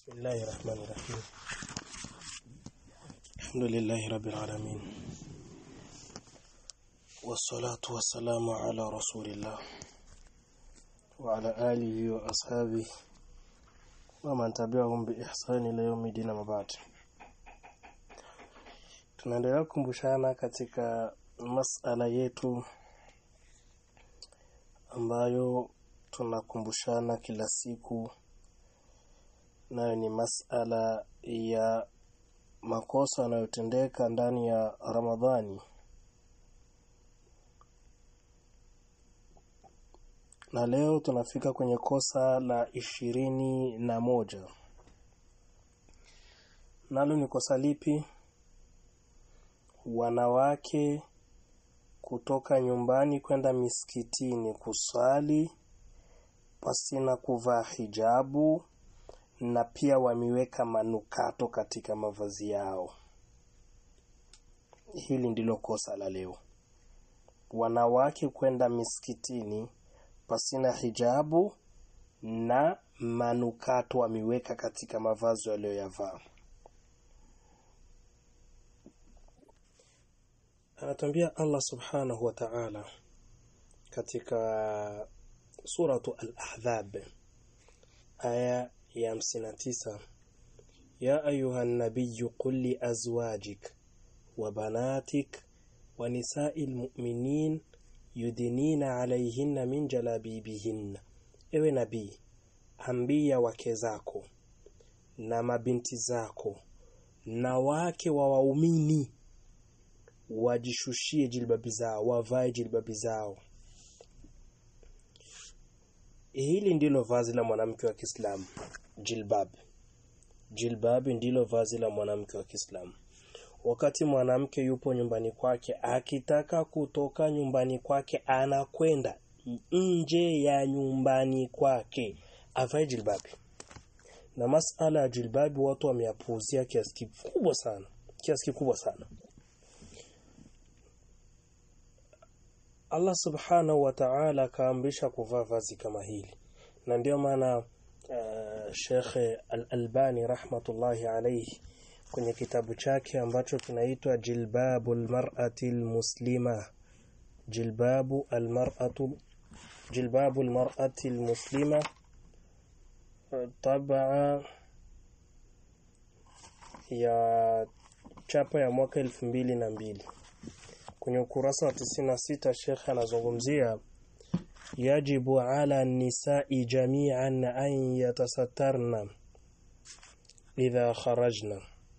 بسم الله الرحمن الرحيم الحمد لله رب العالمين والصلاة والسلام على رسول الله وعلى آله وأصحابه ومن تبعهم بإحسان إلى يوم الدين ما بعد tunaendelea kukumbushana katika masala yetu ambayo tunakumbushana kila siku nayo ni masala ya makosa yanayotendeka ndani ya Ramadhani na leo tunafika kwenye kosa la ishirini na moja nalo ni kosa lipi wanawake kutoka nyumbani kwenda misikitini kusali pasina kuvaa hijabu na pia wameweka manukato katika mavazi yao. Hili ndilo kosa la leo. Wanawake kwenda misikitini pasina hijabu na manukato wameweka katika mavazi waliyoyavaa. Anatuambia Allah Subhanahu wa Ta'ala katika suratu Al-Ahzab aya ya hamsini na tisa ya ayuha nabiyu qul li azwajik wa banatik wa nisai lmuminin yudinina alaihinna min jalabibihinna, ewe nabii, ambia wake zako na mabinti zako na wake wa waumini wajishushie jilbabi zao, wavae jilbabi zao. Hili ndilo vazi la mwanamke wa Kiislamu, jilbab. Jilbab ndilo vazi la mwanamke wa Kiislamu. Wakati mwanamke yupo nyumbani kwake, akitaka kutoka nyumbani kwake, anakwenda nje ya nyumbani kwake, avae jilbabi. Na masala ya jilbabi watu wameyapuuzia kiasi kikubwa sana, kiasi kikubwa sana. Allah subhanahu wa ta'ala akaamrisha kuvaa vazi kama hili na ndio maana uh, Sheikh Al-Albani rahmatullahi alayhi kwenye kitabu chake ambacho kinaitwa Jilbabul Mar'ati Muslima Jilbabu al-Mar'atu Jilbabul Mar'ati Muslima tabaa ya chapa ya mwaka elfu mbili na mbili kwenye ukurasa wa 96 Sheikh anazungumzia yajibu ala nisai jami'an an yatasattarna idha kharajna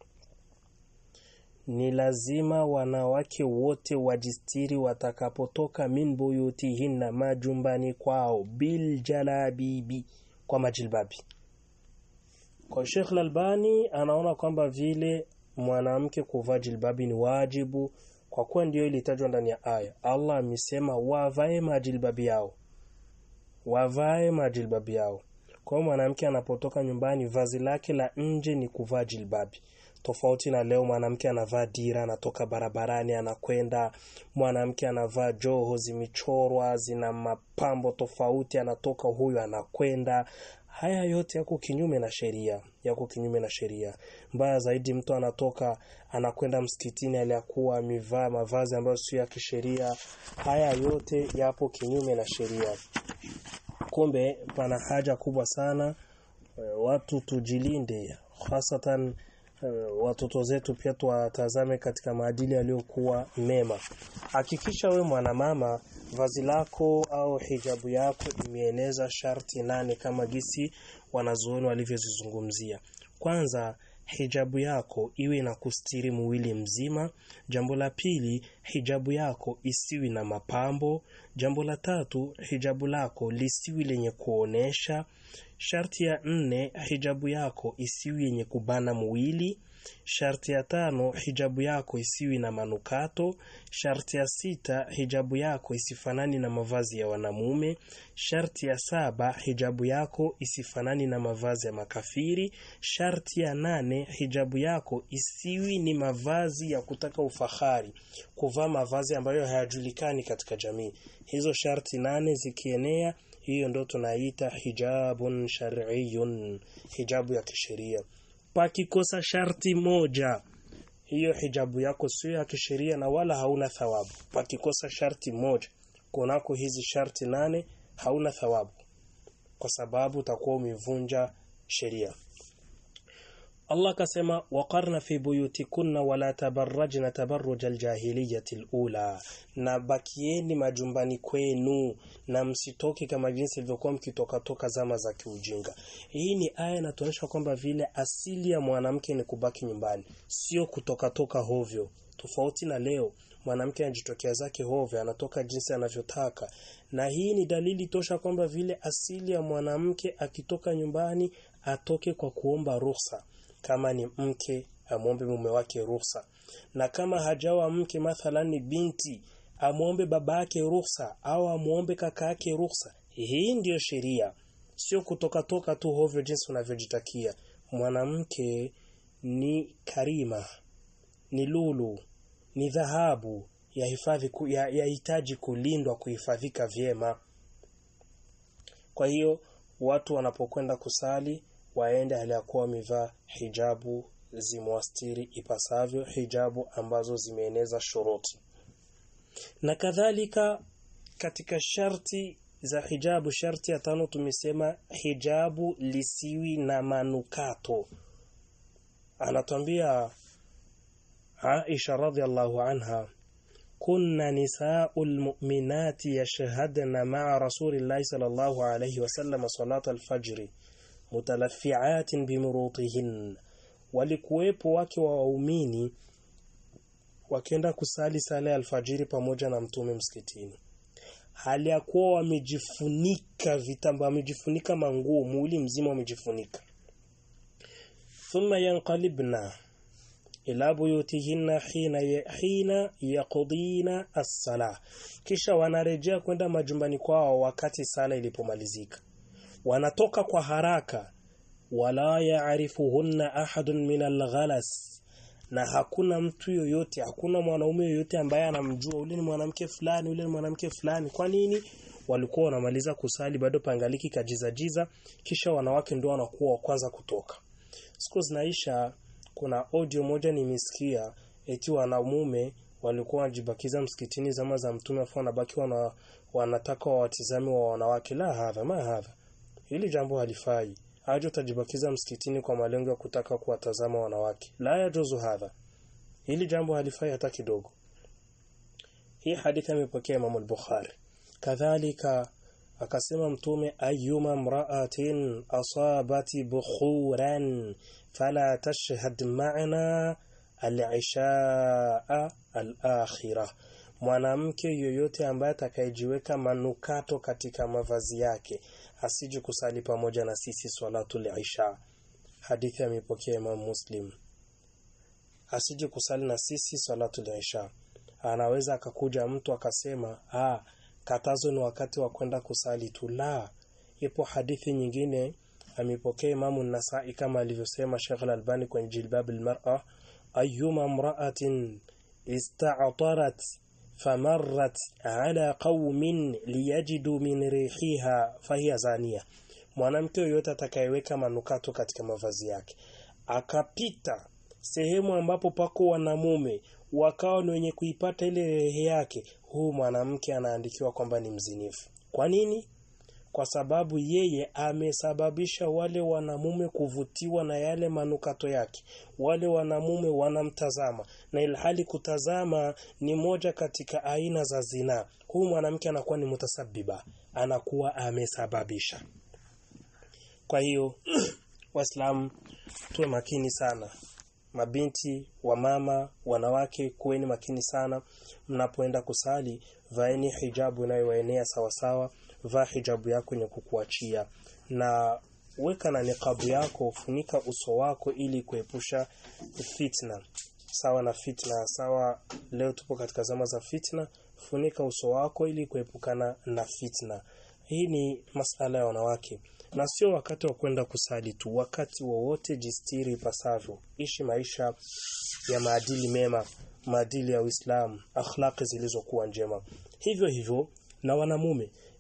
ni lazima wanawake wote wajistiri watakapotoka min buyutihinna majumbani kwao bil jalabibi kwa majilbabi kwa Sheikh Al-Albani anaona kwamba vile mwanamke kuvaa jilbabi ni wajibu kwa kuwa ndio ilitajwa ndani ya aya. Allah amesema wavae majilbabi yao, wavae majilbabi yao. Kwa hiyo mwanamke anapotoka nyumbani, vazi lake la nje ni kuvaa jilbabi, tofauti na leo mwanamke anavaa dira, anatoka barabarani, anakwenda. Mwanamke anavaa joho zimechorwa, zina mapambo tofauti, anatoka huyu anakwenda haya yote yako kinyume na sheria, yako kinyume na sheria. Mbaya zaidi, mtu anatoka anakwenda msikitini aliyakuwa amevaa mavazi ambayo sio ya kisheria. Haya yote yapo kinyume na sheria. Kumbe pana haja kubwa sana watu tujilinde, hasatan watoto zetu pia tuwatazame katika maadili yaliyokuwa mema. Hakikisha we mwanamama vazi lako au hijabu yako imeeneza sharti nane kama gisi wanazuoni walivyozizungumzia. Kwanza, hijabu yako iwe na kustiri mwili mzima. Jambo la pili, hijabu yako isiwi na mapambo. Jambo la tatu, hijabu lako lisiwi lenye kuonesha. Sharti ya nne, hijabu yako isiwi yenye kubana mwili. Sharti ya tano, hijabu yako isiwi na manukato. Sharti ya sita, hijabu yako isifanani na mavazi ya wanamume. Sharti ya saba, hijabu yako isifanani na mavazi ya makafiri. Sharti ya nane, hijabu yako isiwi ni mavazi ya kutaka ufahari, kuvaa mavazi ambayo hayajulikani katika jamii. Hizo sharti nane zikienea, hiyo ndo tunaita hijabun shar'iyun hijabu ya kisheria pakikosa sharti moja hiyo hijabu yako sio ya kisheria na wala hauna thawabu pakikosa sharti moja kunako hizi sharti nane hauna thawabu kwa sababu utakuwa umevunja sheria Allah kasema waqarna fi buyutikunna wala tabarrajna tabarruj aljahiliyati alula na bakieni majumbani kwenu na msitoki kama jinsi ilivyokuwa mkitoka toka zama za kiujinga hii ni aya inatuonyesha kwamba vile asili ya mwanamke ni kubaki nyumbani sio kutoka toka hovyo tofauti na leo mwanamke anajitokea zake hovyo anatoka jinsi anavyotaka na hii ni dalili tosha kwamba vile asili ya mwanamke akitoka nyumbani atoke kwa kuomba ruhusa kama ni mke amwombe mume wake ruhusa na kama hajawa mke mathalan ni binti amwombe baba yake ruhusa au amwombe kaka yake ruhusa hii ndiyo sheria sio kutoka toka tu hovyo jinsi unavyojitakia mwanamke ni karima ni lulu ni dhahabu yahitaji ya, ya kulindwa kuhifadhika vyema kwa hiyo watu wanapokwenda kusali waende hali ya kuwa wamevaa hijabu zimwastiri ipasavyo hijabu ambazo zimeeneza shuruti na kadhalika katika sharti za hijabu sharti ya tano tumesema hijabu lisiwi na manukato anatwambia Aisha radhiallahu anha kunna nisaul mu'minati yashhadna ma'a rasulillahi sallallahu alayhi wasallam salat al-fajr mutalaffi'atin bimurutihin walikuwepo wake wa waumini wakienda kusali sala ya alfajiri pamoja na mtume msikitini hali ya kuwa wamejifunika vitambaa wamejifunika manguo mwili mzima wamejifunika thumma yanqalibna ila buyutihinna hina hina yaqdina as-sala kisha wanarejea kwenda majumbani kwao wakati sala ilipomalizika wanatoka kwa haraka wala yaarifuhunna ahadun min al-ghalas na hakuna mtu yoyote hakuna mwanaume yoyote ambaye anamjua ule ni mwanamke fulani ule ni mwanamke fulani kwa nini walikuwa wanamaliza kusali bado pangaliki kajiza jiza kisha wanawake ndio wanakuwa wa kwanza kutoka siku zinaisha kuna audio moja nimesikia eti wanamume walikuwa wanajibakiza msikitini zama za mtume afu wanabaki wana, wanataka wawatizame wa wanawake la hadha ma hadha hili jambo halifai aje utajibakiza msikitini kwa malengo ya kutaka kuwatazama wanawake la yajuzu hadha hili jambo halifai hata kidogo hii hadithi amepokea Imam al-Bukhari kadhalika akasema mtume ayyuma mra'atin asabati bukhuran fala tashhad ma'ana al-ishaa al-akhirah mwanamke yoyote ambaye atakayejiweka manukato katika mavazi yake asije kusali pamoja na sisi swalatul isha hadithi amepokea Imam Muslim asije kusali na sisi swalatul isha anaweza akakuja mtu akasema ah katazo ni wakati wa kwenda kusali tu la ipo hadithi nyingine amepokea Imamu Nasai kama alivyosema Sheikh Al-Albani kwenye Jilbab al-Mar'a ayyuma imra'atin ista'tarat famarrat ala qaumin liyajidu min rihiha fahiya zania mwanamke yoyote atakayeweka manukato katika mavazi yake akapita sehemu ambapo pako wanamume wakawa ni wenye kuipata ile rehe yake huu mwanamke anaandikiwa kwamba ni mzinifu kwa nini kwa sababu yeye amesababisha wale wanamume kuvutiwa na yale manukato yake wale wanamume wanamtazama na ilhali kutazama ni moja katika aina za zina huyu mwanamke anakuwa ni mutasabiba anakuwa amesababisha kwa hiyo waislamu tuwe makini sana mabinti wa mama wanawake kuweni makini sana mnapoenda kusali vaeni hijabu inayowaenea sawasawa vaa hijabu yako yenye kukuachia na weka na niqabu yako funika uso wako ili kuepusha fitna sawa na fitna sawa leo tupo katika zama za fitna funika uso wako ili kuepukana na fitna hii ni masala ya wanawake na sio wakati wa kwenda kusali tu wakati wowote jistiri ipasavyo ishi maisha ya maadili mema maadili ya Uislamu akhlaqi zilizokuwa njema hivyo hivyo na wanamume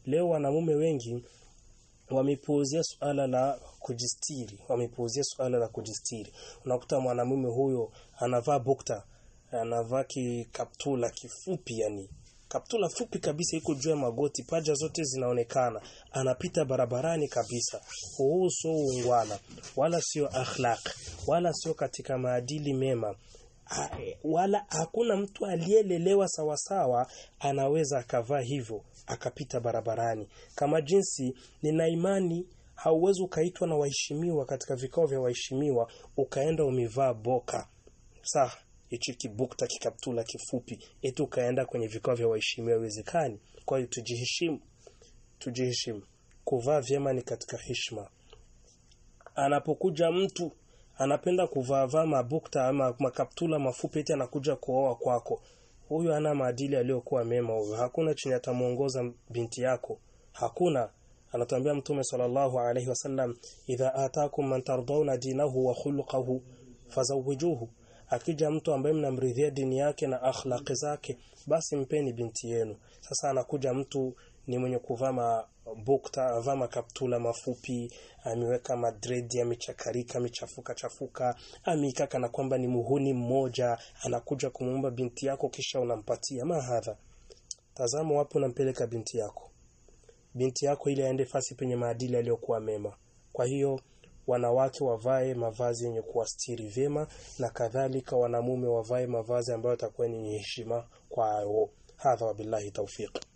leo wanamume wengi wamepuuzia suala la kujistiri wamepuuzia suala la kujistiri unakuta mwanamume huyo anavaa bukta anavaa kikaptula kifupi yani kaptula fupi kabisa iko juu ya magoti paja zote zinaonekana anapita barabarani kabisa huu sio ungwana wala sio akhlaq wala sio katika maadili mema ha, wala hakuna mtu aliyelelewa sawasawa anaweza akavaa hivyo akapita barabarani kama jinsi nina imani hauwezi ukaitwa na waheshimiwa katika vikao vya waheshimiwa ukaenda umevaa boka sawa hichi kibukta kikaptula kifupi eti ukaenda kwenye vikao vya waheshimiwa iwezekani kwa hiyo tujiheshimu tujiheshimu kuvaa vyema ni katika heshima anapokuja mtu anapenda kuvaa mabukta ama makaptula mafupi eti anakuja kuoa kwako huyu ana maadili aliyokuwa mema huyo hakuna chenye atamuongoza binti yako hakuna anatuambia mtume sallallahu alaihi wasallam idha atakum man tardawna dinahu wa khuluquhu fazawijuhu akija mtu ambaye mnamridhia dini yake na akhlaqi zake basi mpeni binti yenu sasa anakuja mtu ni mwenye kuvaa mabukta avaa makaptula mafupi ameweka madredi amechakarika amechafuka chafuka amikaka na kwamba ni muhuni mmoja anakuja kumuomba binti yako kisha unampatia mahadha tazama wapi unampeleka binti yako binti yako ili aende fasi penye maadili aliyokuwa mema kwa hiyo wanawake wavae mavazi yenye kuwastiri vyema na kadhalika wanamume wavae mavazi ambayo yatakuwa ni heshima kwao hadha wabillahi tawfiq